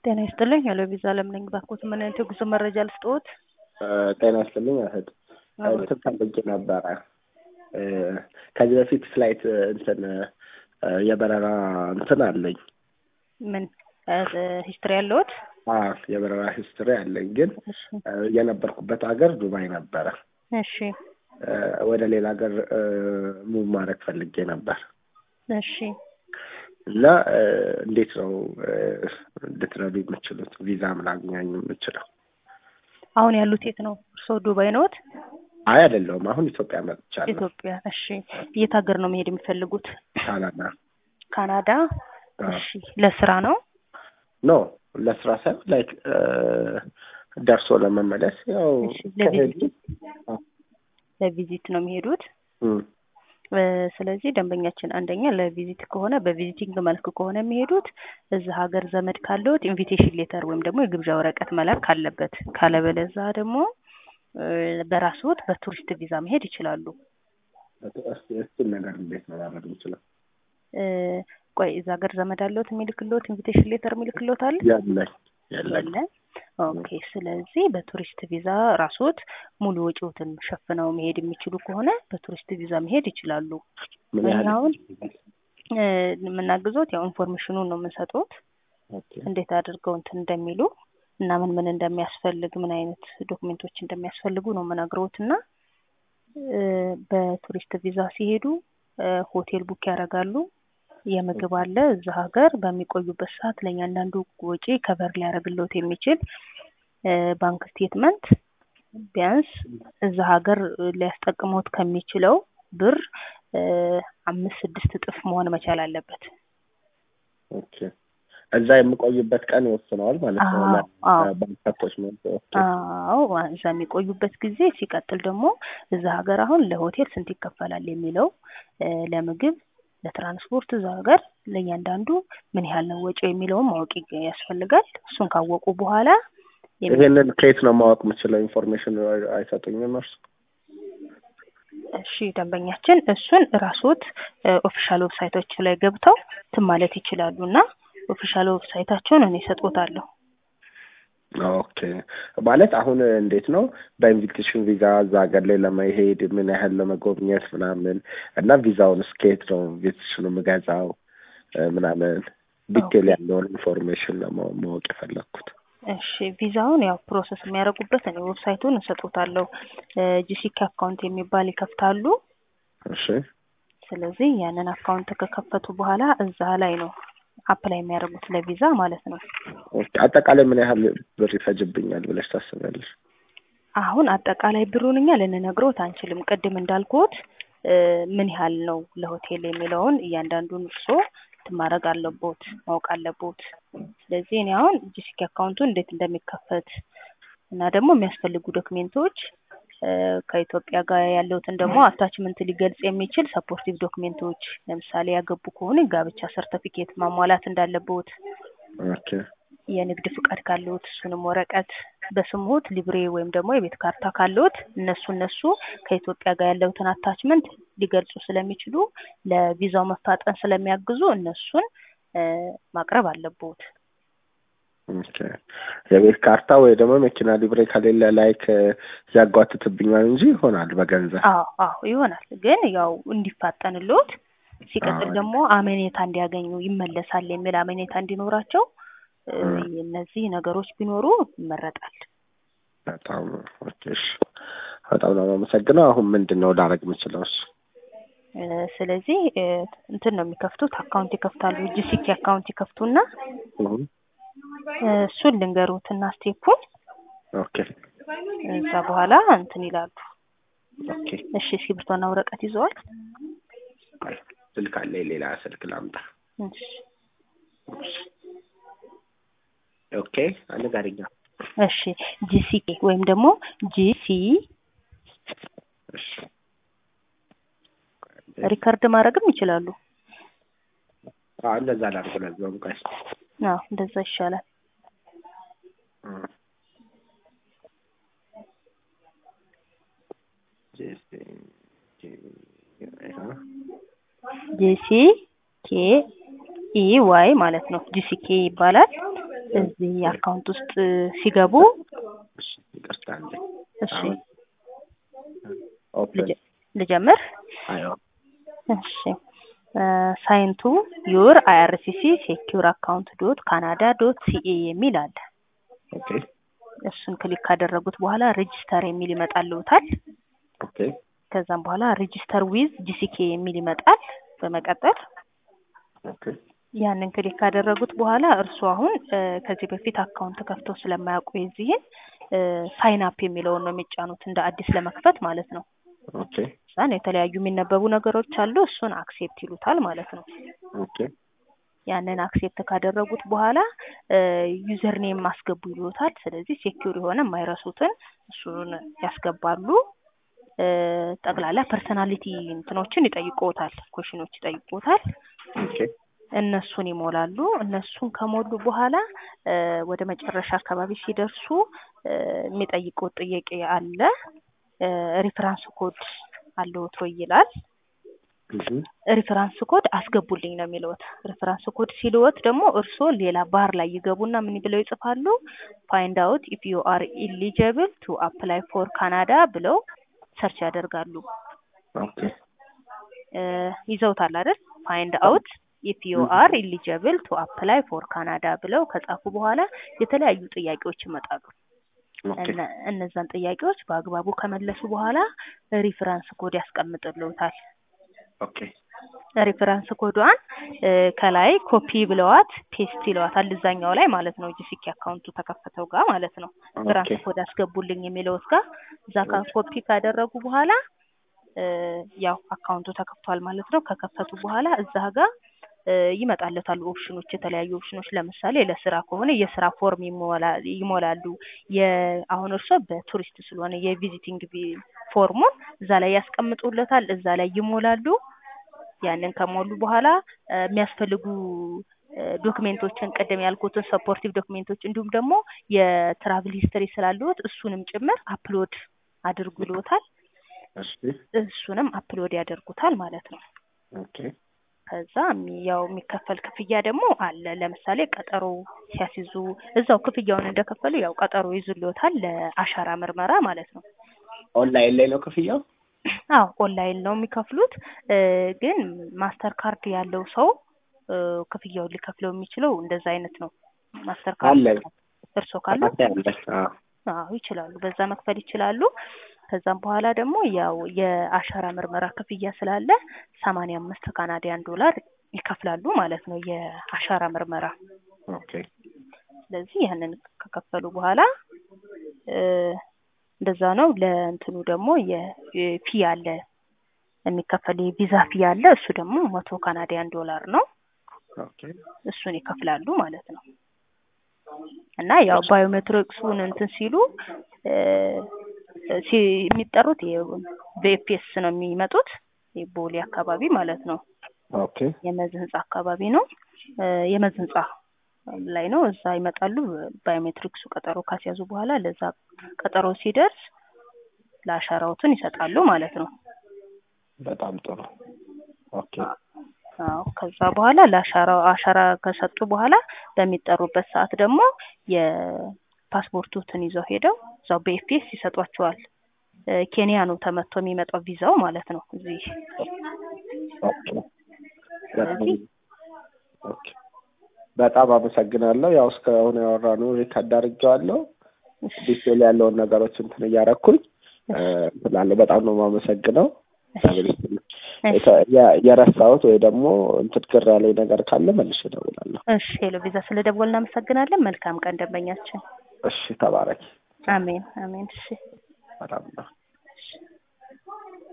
ጤና ይስጥልኝ። ሄሎ ቪዛ አለም ነኝ። ባክዎት ምን አይነት የጉዞ መረጃ ልስጥዎት? ጤና ይስጥልኝ እህት እንትን ፈልጌ ነበረ ከዚህ በፊት ፍላይት እንትን የበረራ እንትን አለኝ ምን ሂስትሪ ያለዎት? አዎ የበረራ ሂስትሪ አለኝ፣ ግን የነበርኩበት ሀገር ዱባይ ነበረ። እሺ ወደ ሌላ ሀገር ሙቭ ማድረግ ፈልጌ ነበር እሺ እና እንዴት ነው እንድትረዱ የምችሉት ቪዛ ምላገኝ የምችለው? አሁን ያሉት የት ነው? እርስዎ ዱባይ ነዎት? አይ አይደለሁም፣ አሁን ኢትዮጵያ መጥቻለሁ። ኢትዮጵያ። እሺ የት ሀገር ነው መሄድ የሚፈልጉት? ካናዳ። ካናዳ። እሺ ለስራ ነው? ኖ ለስራ ሳይሆን ላይክ ደርሶ ለመመለስ ያው እሺ ለቪዚት ለቪዚት ነው የሚሄዱት። ስለዚህ ደንበኛችን አንደኛ ለቪዚት ከሆነ በቪዚቲንግ መልክ ከሆነ የሚሄዱት እዛ ሀገር ዘመድ ካለዎት ኢንቪቴሽን ሌተር ወይም ደግሞ የግብዣ ወረቀት መላክ አለበት። ካለበለዛ ደግሞ በራስዎት በቱሪስት ቪዛ መሄድ ይችላሉ። እሱን ነገር እንዴት ነው ማድረግ የምችለው? ቆይ እዛ ሀገር ዘመድ አለዎት የሚልክልዎት ኢንቪቴሽን ሌተር የሚልክልዎት አለ? የለኝ የለኝ። የለም። ኦኬ። ስለዚህ በቱሪስት ቪዛ ራስዎት ሙሉ ወጪዎትን ሸፍነው መሄድ የሚችሉ ከሆነ በቱሪስት ቪዛ መሄድ ይችላሉ። ምን ያህል አሁን የምናግዞት ያው ኢንፎርሜሽኑን ነው የምንሰጡት እንዴት አድርገው እንትን እንደሚሉ እና ምን ምን እንደሚያስፈልግ ምን አይነት ዶክሜንቶች እንደሚያስፈልጉ ነው የምነግረውት እና በቱሪስት ቪዛ ሲሄዱ ሆቴል ቡክ ያደርጋሉ። የምግብ አለ እዛ ሀገር በሚቆዩበት ሰዓት ለእያንዳንዱ ወጪ ከበር ሊያደርግልዎት የሚችል ባንክ ስቴትመንት ቢያንስ እዛ ሀገር ሊያስጠቅመዎት ከሚችለው ብር አምስት ስድስት እጥፍ መሆን መቻል አለበት። ኦኬ። እዛ የምቆይበት ቀን ይወስነዋል ማለት ነው። ባንከቶች አዎ፣ እዛ የሚቆዩበት ጊዜ ሲቀጥል ደግሞ እዛ ሀገር አሁን ለሆቴል ስንት ይከፈላል የሚለው ለምግብ ለትራንስፖርት እዛ ሀገር ለእያንዳንዱ ምን ያህል ነው ወጪው የሚለውን ማወቅ ያስፈልጋል። እሱን ካወቁ በኋላ ይሄንን ከየት ነው ማወቅ የምችለው? ኢንፎርሜሽን አይሰጡኝም እርሱ? እሺ ደንበኛችን እሱን ራስዎት ኦፊሻል ዌብሳይቶች ላይ ገብተው እንትን ማለት ይችላሉ እና ኦፊሻል ዌብሳይታቸውን እኔ እሰጥዎታለሁ። ኦኬ ማለት አሁን እንዴት ነው በኢንቪቴሽን ቪዛ እዛ ሀገር ላይ ለመሄድ ምን ያህል ለመጎብኘት ምናምን እና ቪዛውን እስከየት ነው ኢንቪቴሽኑ የምገዛው ምናምን ዲቴል ያለውን ኢንፎርሜሽን ለማወቅ የፈለግኩት። እሺ ቪዛውን ያው ፕሮሰስ የሚያደርጉበት እኔ ዌብሳይቱን እሰጥዎታለሁ። ጂሲኪ አካውንት የሚባል ይከፍታሉ። እሺ ስለዚህ ያንን አካውንት ከከፈቱ በኋላ እዛ ላይ ነው አፕላይ የሚያደርጉት ለቪዛ ማለት ነው። አጠቃላይ ምን ያህል ብር ይፈጅብኛል ብለሽ ታስቢያለሽ? አሁን አጠቃላይ ብሩን እኛ ልንነግሮት አንችልም። ቅድም እንዳልኩት ምን ያህል ነው ለሆቴል የሚለውን እያንዳንዱን እርስዎ ማድረግ አለቦት ማወቅ አለቦት። ስለዚህ እኔ አሁን ጂሲኪ አካውንቱ እንዴት እንደሚከፈት እና ደግሞ የሚያስፈልጉ ዶክሜንቶች ከኢትዮጵያ ጋር ያለውትን ደግሞ አታችመንት ሊገልጽ የሚችል ሰፖርቲቭ ዶክሜንቶች ለምሳሌ ያገቡ ከሆነ ጋብቻ ሰርተፊኬት ማሟላት እንዳለቦት፣ ኦኬ የንግድ ፍቃድ ካለዎት እሱንም ወረቀት በስምዎት ሊብሬ ወይም ደግሞ የቤት ካርታ ካለዎት እነሱ እነሱ ከኢትዮጵያ ጋር ያለውትን አታችመንት ሊገልጹ ስለሚችሉ ለቪዛው መፋጠን ስለሚያግዙ እነሱን ማቅረብ አለቦት። ኦኬ የቤት ካርታ ወይ ደግሞ መኪና ሊብሬ ከሌለ ላይክ ያጓትትብኛል እንጂ ይሆናል በገንዘብ። አዎ አዎ ይሆናል፣ ግን ያው እንዲፋጠንልዎት ሲቀጥል ደግሞ አመኔታ እንዲያገኙ ይመለሳል የሚል አመኔታ እንዲኖራቸው እነዚህ ነገሮች ቢኖሩ ይመረጣል። በጣም ኦኬ እሺ፣ በጣም ነው የማመሰግነው። አሁን ምንድን ነው ላደርግ የምችለው? እሱ ስለዚህ እንትን ነው የሚከፍቱት፣ አካውንት ይከፍታሉ። ጂሲኪ አካውንት ይከፍቱና እሱን ልንገሩትና ስቴፑን ኦኬ እዛ በኋላ እንትን ይላሉ። ኦኬ እሺ እስክሪብቶና ወረቀት ይዘዋል? ስልክ አለ፣ ሌላ ስልክ ላምጣ። እሺ ኦኬ አነጋሪኛ እሺ ጂሲኬ ወይም ደግሞ ጂሲ እሺ ሪከርድ ማድረግም ይችላሉ። አዎ እንደዛ ላድርግ። ለዛውም ቀስ አዎ እንደዛ ይሻላል። ጂሲ ኬ ኢ ዋይ ማለት ነው። ጂሲኬ ይባላል። እዚህ አካውንት ውስጥ ሲገቡ እሺ ይቅርታ እንዴ እሺ አሁን ኦፕን ልጀ- ልጀምር አዮ እሺ ሳይንቱ ዩር አይአርሲሲ ሴኪዩር አካውንት ዶት ካናዳ ዶት ሲኤ የሚል አለ። ኦኬ እሱን ክሊክ ካደረጉት በኋላ ሬጂስተር የሚል ይመጣልዎታል። ኦኬ ከዛም በኋላ ሬጂስተር ዊዝ ጂሲኬ የሚል ይመጣል። በመቀጠል ኦኬ ያንን ክሊክ ካደረጉት በኋላ እርሱ አሁን እ፣ ከዚህ በፊት አካውንት ከፍተው ስለማያውቁ የዚህን ሳይን አፕ የሚለውን ነው የሚጫኑት እንደ አዲስ ለመክፈት ማለት ነው። ኦኬ እዛን የተለያዩ የሚነበቡ ነገሮች አሉ። እሱን አክሴፕት ይሉታል ማለት ነው። ኦኬ ያንን አክሴፕት ካደረጉት በኋላ ዩዘር ኔም ማስገቡ ይሉታል። ስለዚህ ሴኪዩር የሆነ የማይረሱትን እሱን ያስገባሉ። እ፣ ጠቅላላ ፐርሰናሊቲ እንትኖችን ይጠይቁታል፣ ኮሽኖች ይጠይቁታል። ኦኬ እነሱን ይሞላሉ። እነሱን ከሞሉ በኋላ እ፣ ወደ መጨረሻ አካባቢ ሲደርሱ እ፣ የሚጠይቁት ጥያቄ አለ። ሪፈራንስ ኮድ አለዎት ወይ ይላል። እሺ ሪፈራንስ ኮድ አስገቡልኝ ነው የሚለዎት። ሪፈራንስ ኮድ ሲልዎት ደግሞ እርስዎ ሌላ ባር ላይ ይገቡና ምን ብለው ይጽፋሉ? ፋይንድ አውት ኢፍ ዩ አር ኢሊጀብል ቱ አፕላይ ፎር ካናዳ ብለው ሰርች ያደርጋሉ። ኦኬ እ፣ ይዘውታል አይደል? ፋይንድ አውት ኢፍ ዩ አር ኢሊጀብል ቱ አፕላይ ፎር ካናዳ ብለው ከጻፉ በኋላ የተለያዩ ጥያቄዎች ይመጣሉ። ኦኬ እነ- እነዛን ጥያቄዎች በአግባቡ ከመለሱ በኋላ ሪፈራንስ ኮድ ያስቀምጥልዎታል። ኦኬ ሪፈራንስ ኮዷን እ፣ ከላይ ኮፒ ብለዋት ፔስት ይለዋታል እዛኛው ላይ ማለት ነው። ጂሲኪ አካውንቱ ተከፈተው ጋር ማለት ነው። ሪፈራንስ ኦኬ ኮድ አስገቡልኝ የሚለውት ጋር እዛ ካ- ኮፒ ካደረጉ በኋላ እ፣ ያው አካውንቱ ተከፍቷል ማለት ነው። ከከፈቱ በኋላ እዛ ጋር እ፣ ይመጣለታል ኦፕሽኖች፣ የተለያዩ ኦፕሽኖች። ለምሳሌ ለስራ ከሆነ የስራ ፎርም ይሞላ- ይሞላሉ። የ- አሁን እርሶ በቱሪስት ስለሆነ የቪዚቲንግ ቪ- ፎርሙን እዛ ላይ ያስቀምጡለታል። እዛ ላይ ይሞላሉ። ያንን ከሞሉ በኋላ እ፣ የሚያስፈልጉ እ፣ ዶክሜንቶችን ቅድም ያልኩትን ሰፖርቲቭ ዶክሜንቶች እንዲሁም ደግሞ የትራቭል ሂስትሪ ስላለዎት እሱንም ጭምር አፕሎድ አድርጉ ይልዎታል። እሺ እሱንም አፕሎድ ያደርጉታል ማለት ነው። ኦኬ ከዛ የሚ- ያው የሚከፈል ክፍያ ደግሞ አለ። ለምሳሌ ቀጠሮ ሲያስይዙ እዛው ክፍያውን እንደከፈሉ ያው ቀጠሮ ይዙልዎታል ለአሻራ ምርመራ ማለት ነው። ኦንላይን ላይ ነው ክፍያው? አዎ ኦንላይን ነው የሚከፍሉት። እ፣ ግን ማስተር ካርድ ያለው ሰው እ፣ ክፍያውን ሊከፍለው የሚችለው እንደዛ አይነት ነው። ማስተር ካርድ አለ። እርስዎ ካሉ አለ አለ። አዎ አዎ ይችላሉ፣ በዛ መክፈል ይችላሉ። ከዛም በኋላ ደግሞ ያው የአሻራ ምርመራ ክፍያ ስላለ ሰማንያ አምስት ካናዲያን ዶላር ይከፍላሉ ማለት ነው የአሻራ ምርመራ። ኦኬ ስለዚህ ያንን ከከፈሉ በኋላ እ፣ እንደዛ ነው። ለእንትኑ ደግሞ የፊ አለ የሚከፈል የቪዛ ፊ አለ። እሱ ደግሞ መቶ ካናዲያን ዶላር ነው። ኦኬ እሱን ይከፍላሉ ማለት ነው። እና ያው ባዮሜትሪክሱን እንትን ሲሉ እ፣ ሲ- የሚጠሩት በኤፒኤስ ነው የሚመጡት ቦሌ አካባቢ ማለት ነው። ኦኬ የመዝ ህንጻ አካባቢ ነው። እ፣ የመዝ ህንጻ ላይ ነው። እዛ ይመጣሉ። ባዮሜትሪክሱ ቀጠሮ ካስያዙ በኋላ ለዛ ቀጠሮ ሲደርስ ለአሻራዎትን ይሰጣሉ ማለት ነው። በጣም ጥሩ። ኦኬ አዎ ከዛ በኋላ ለአሻራ አሻራ ከሰጡ በኋላ በሚጠሩበት ሰዓት ደግሞ የፓስፖርቱትን ይዘው ሄደው እዛው በኤፒኤስ ይሰጧቸዋል። እ፣ ኬንያ ነው ተመቶ የሚመጣው ቪዛው ማለት ነው። እዚህ ኦኬ በጣም ኦኬ በጣም አመሰግናለሁ። ያው እስካሁን ያወራነው ሪከርድ አድርጌዋለሁ። ዲቴል ያለውን ነገሮች እንትን እያረኩኝ እ፣ እላለሁ። በጣም ነው የማመሰግነው። የ- የረሳሁት ወይ ደግሞ እንትን ግር ያለኝ ነገር ካለ መልሼ እደውላለሁ። እሺ ሄሎ ቪዛ ስለደወል እናመሰግናለን። መልካም ቀን ደንበኛችን። እሺ ተባረኪ። አሜን አሜን። እሺ በጣም ነው እሺ